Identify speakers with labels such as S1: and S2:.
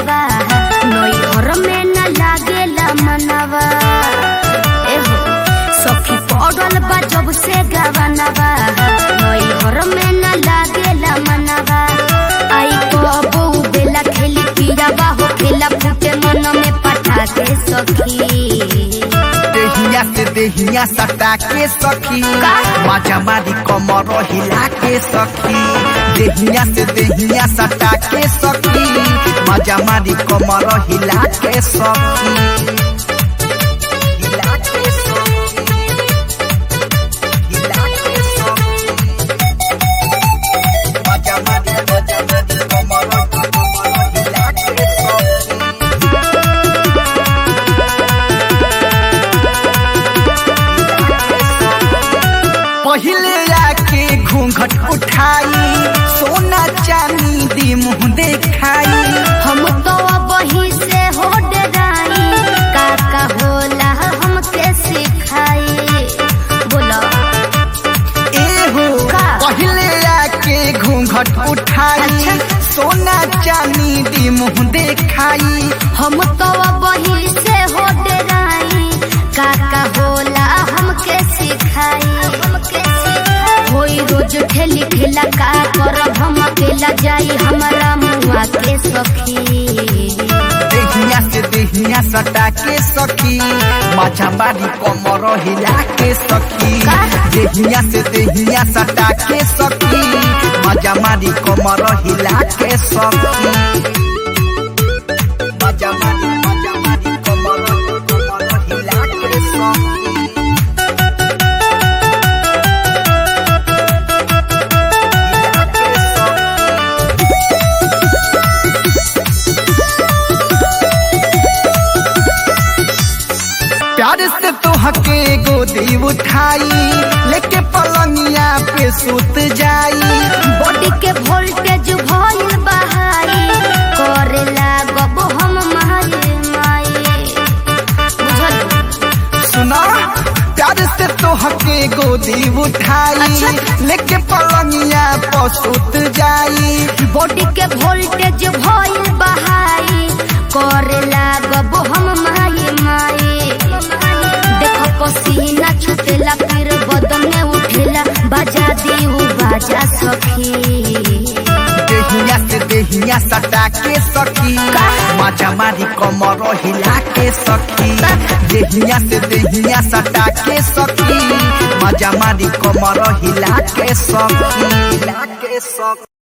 S1: सवनवा नई घर में न लागेला मनवा एहो सखी पड़ल बा जब से गवनवा नई घर में न लागेला मनवा आई कबो बेला खेली पिया बाहो खेला फूटे मन में पटा के सखी
S2: देहिया से देहिया सटा के सखी
S1: का?
S2: माजा मारी कमर हिला के सखी देहिया से देहिया सटा के सखी माजा मारी कमर हिला के सखी हिला के सखी हिला के सखी माजा मारी माजा मारी कमर कमर हिला के सखी पहिले आके घूंघट उठाई सोना चांदी दी मुंह देखाई
S1: हम तो वही से हो डराई काका होला हमके सिखाई बोलो
S2: एहो
S1: का?
S2: पहिले आके घूंघट उठाई
S1: अच्छा।
S2: सोना चांदी दी मुंह देखाई
S1: हम तो वही से हो डराई काका होला हमके सिखाई हमके सिखाई होई रोज ठेली ठेला का करब हम अकेला जाई हमारा मुआ के सखी
S2: देहिया से देहिया सटा के सखी माछा बारी कमर हिला के सखी
S1: का?
S2: देहिया से देहिया सटा के सखी मजा मारी कमर हिला के सखी मजा मारी मजा मारी कमर कमर हिला के सखी हिला के सखी प्यार से तो हके गोदी उठाई लेके पलंगिया पे सुत जाई
S1: बॉडी के वोल्टेज भइल बहाई करे लागब हम माई माई बुझल
S2: सुना प्यार से तो हके गोदी उठाई
S1: अच्छा।
S2: लेके पलंगिया पे सुत जाई
S1: बॉडी के वोल्टेज भइल बहाई करे लागब हम माई माई देखो पसीना छुटेला फिर बदन में उठेला बजा दी उ बाजा सखी
S2: देहिया से देहिया सटा के सखी
S1: का?
S2: मजा मारी कमर हिला के सखी देहिया से देहिया सटा के सखी मजा मारी कमर हिला के सखी हिला के सखी